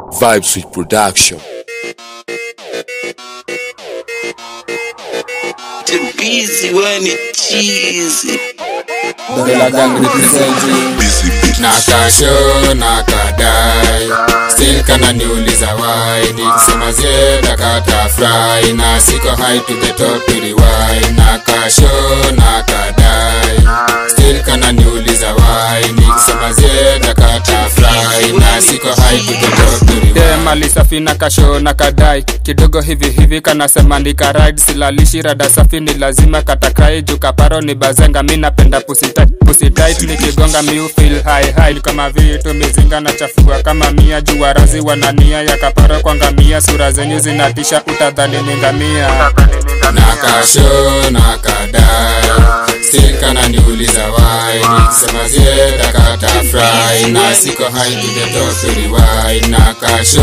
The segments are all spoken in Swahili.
Vibes with production. Too busy when it cheesy. Gorilla Gang representing Nakasho nakadai Still kana niuliza why Nikisema zeda kata fry Na siko high to the top to rewind Nakasho nakadai Still kana niuliza why Nikisema zeda kata fry Na siko high to the top to rewind dem alisafi na kasho na kadai kidogo hivi hivi kanasema ndika ride silalishi rada safi ni lazima katakai juu kaparo ni bazenga mi napenda pusitit pusitit nikigonga miu feel high high kama vitu mizinga na chafua kama mia juu warazi wanania ya kaparo kwa ngamia sura zenyu zinatisha utadhani ni ngamia nakasho nakadai still kana niuliza why nikisema zieda kata fry na siko high to the top to rewind nakasho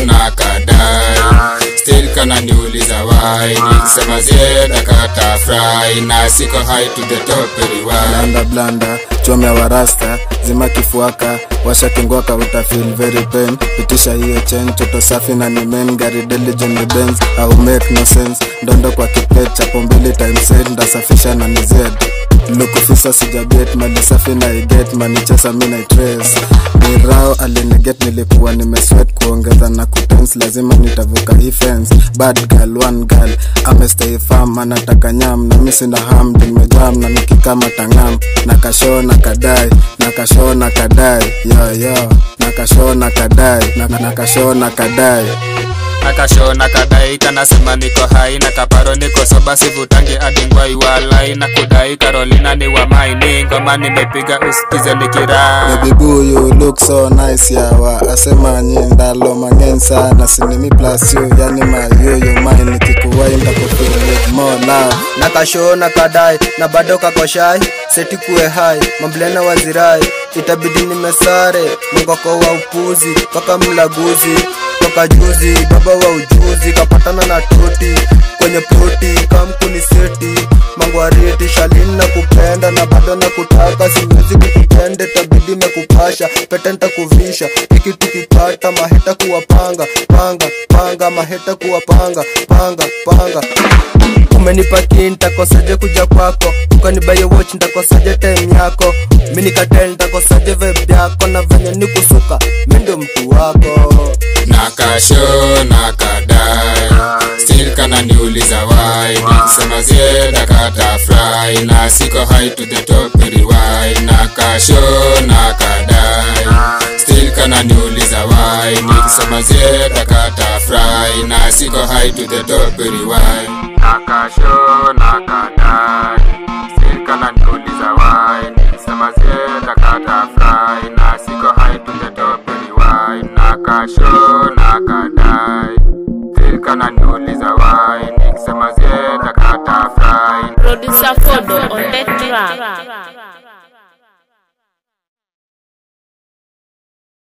nakadai still kana niuliza why nikisema zieda kata fry na siko high to the top to rewind blanda blanda chome warasta zima kifuaka washa kingwaka uta feel very pain pitisha hiyo chen toto safi na ni men gari diligent benz au make no sense ndondo kwa kiplet chapo mbili times eight ndasafisha na ni zed lukufisa sijabet mali safi na iget manichesa mi naitrace ni rao aliniget nilikuwa nimeswet kuongeza na kutens lazima nitavuka hii fence bad girl one girl amestay farm anataka nyam na misi na ham nimejam na nikikama tangam na kasho na kadai na kasho na kadai yo yo na kasho na kadai na, na kasho na kadai nakasho na kadai kanasema niko hai na kaparo niko soba sivutange adingwai walai na kudai karolina ni wa maini ngoma nimepiga usikize nikiraa Baby boo you look so nice yawa asema nyindalo mang'eny sana sinimi plus you yani mayuyu mine nikikuwai ndakufeel with more love nakasho na kadai na bado kakoshai seti kuwe hai mamblena wazirai itabidi nimesare mngoko wa upuzi toka mlaguzi toka juzi baba wa ujuzi kapatana na toti kwenye ploti kamkuni seti mangwariti shalini na kupenda na bado na kutaka siwezi kukupende tabidi na kupasha pete ntakuvisha iki tukipata maheta kuwapanga panga panga maheta kuwapanga panga panga umenipa kin ntakosaje kuja kwako ukanibaye watch ntakosaje time yako mi nikatel ntakosaje vibe yako na venye nikusuka mi ndo mtu wako nakasho nakadai still kana niuliza why nikisema zieda kata fry na siko high to the top to rewind nakasho nakadai still kana niuliza why nikisema zieda kata fry na siko high to the top to rewind nakasho nakadai still kana niuliza why nikisema zieda kata fry na siko high to the top to rewind nakasho nakadai still kana niuliza why nikisema zieda kata fry Producer 4